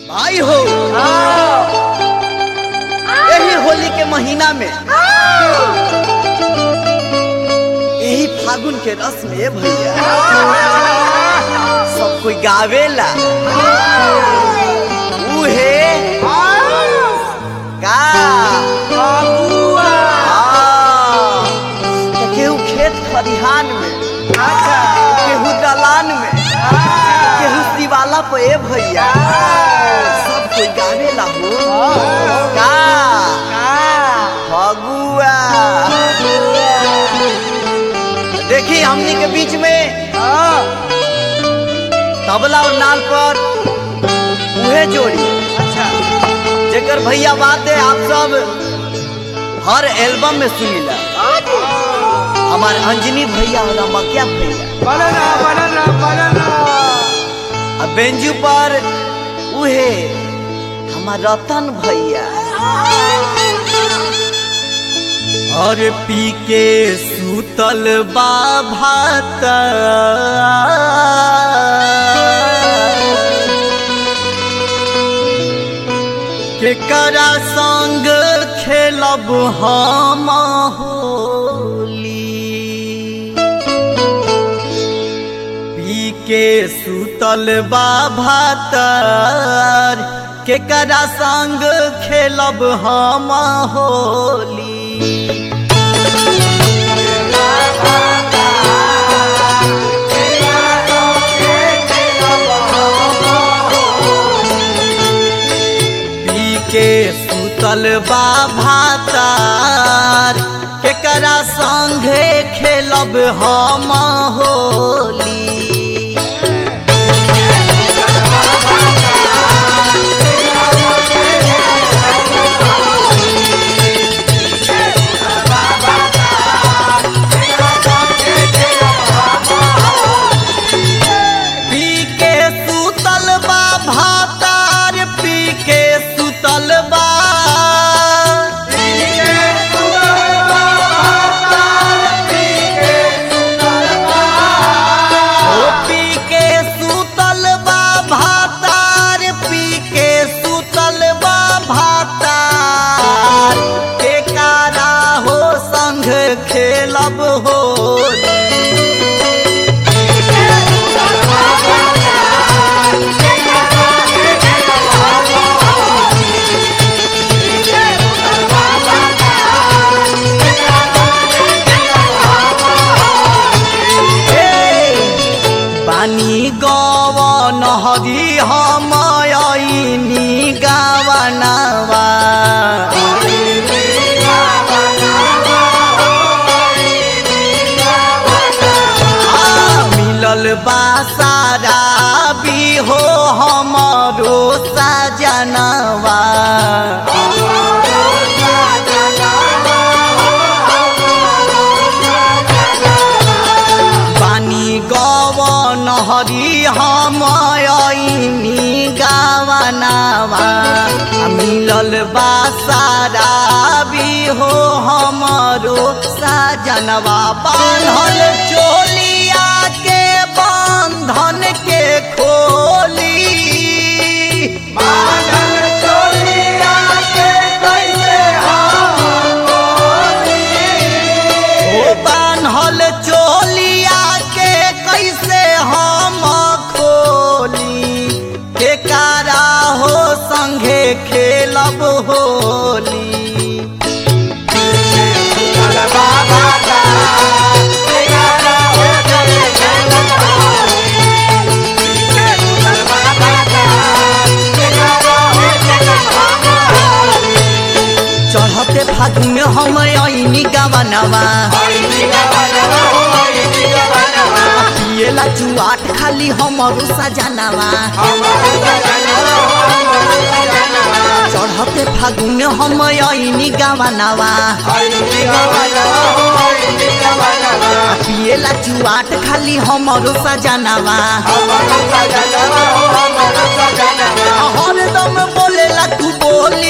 भाई हो यही होली के महीना में यही फागुन के रस में भैया सब कोई गावेला उहे का हाँ। तो केहू खेत खलिहान में केहू दलान में केहू शिवाला पे ए भैया सब कोई गावेला हो का फगुआ देखी हमनी के बीच में तबला और नाल पर उहे जोड़ी जेकर भैया बात है आप सब हर एल्बम में सुनीला हमारे अंजनी भैया और अमकिया भैया अब बेंजू पर उहे हमार रतन भैया और पी के सूतल बा भात केकरा संग खेलब हम होली पी के सुतल बा भातर केकरा संग खेलब हम होली पी के सुतल बा भातार केकरा संगे खेलब हम होली पी के सुतल बा भातार पी के सुतल बा ओ पी के सुतल बा भातार पी के सुतल बा भातार के कारा हो संग खेलब होली बानी गवन हरी हम ऐनी गावनवा आ, मिलल बा सारा भी हो हमरो सजनवा बानी गवन हरी हम ऐनी गावनावा आ मिलल बा सारा भी हो हमरो सजनवा बान्हल चोलिया के बंधन के खोली ओ बान्हल चोलिया के कैसे हम खोली के कारा हो संगे खेलब होली चढ़ते फागुन में हम ऐनी गावनवा पिएला जुआट खाली हमरो सजनवा चढ़ते फागुन में हम ऐनी गावनवा पिएला जुआट खाली हमरो सजनवा हरदम बोलेला तू बोली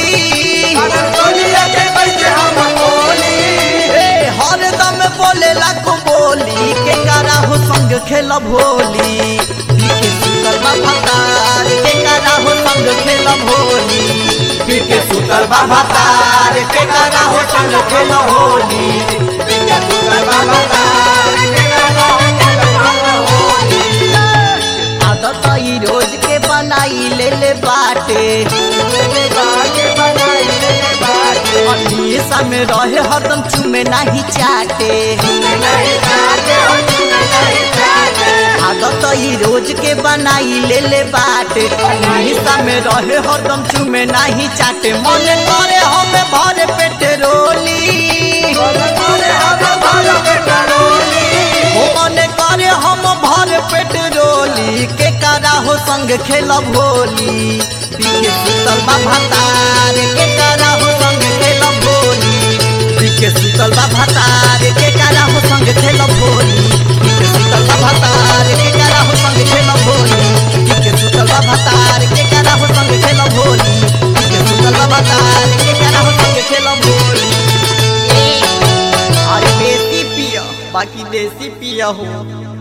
ए, हरदम बोलेला को बोली के करा हो संग खेलब होली पी के सुतल बा भतार के करा हो संग खेलब के सुतल बाबा तार के करा हो संग खेलो होली के सुतल बाबा तार के करा हो संग खेलो होली आदत ई रोज के बनाई ले ले बाटे अनिसा में रहे हरदम चुमे नाही चाटे आदत ई रोज के बनाई ले ले बाटे अनिसा में रहे हरदम चुमे नाही चाटे मन करे हमें भर पेट रोली हो मन करे हम भर पेट रोली के करा हो संग खेलब होली पीके सुतल बा भतार के करा हो संग खेलब होली पीके सुतल बा भतार के करा हो संग खेलब होली पीके सुतल बा भतार के करा हो संग खेलब होली पीके सुतल बा भतार के करा हो संग खेलब होली पीके सुतल बा भतार के करा हो संग खेलब होली अरे बेसी पिया बाकी देसी पिया हो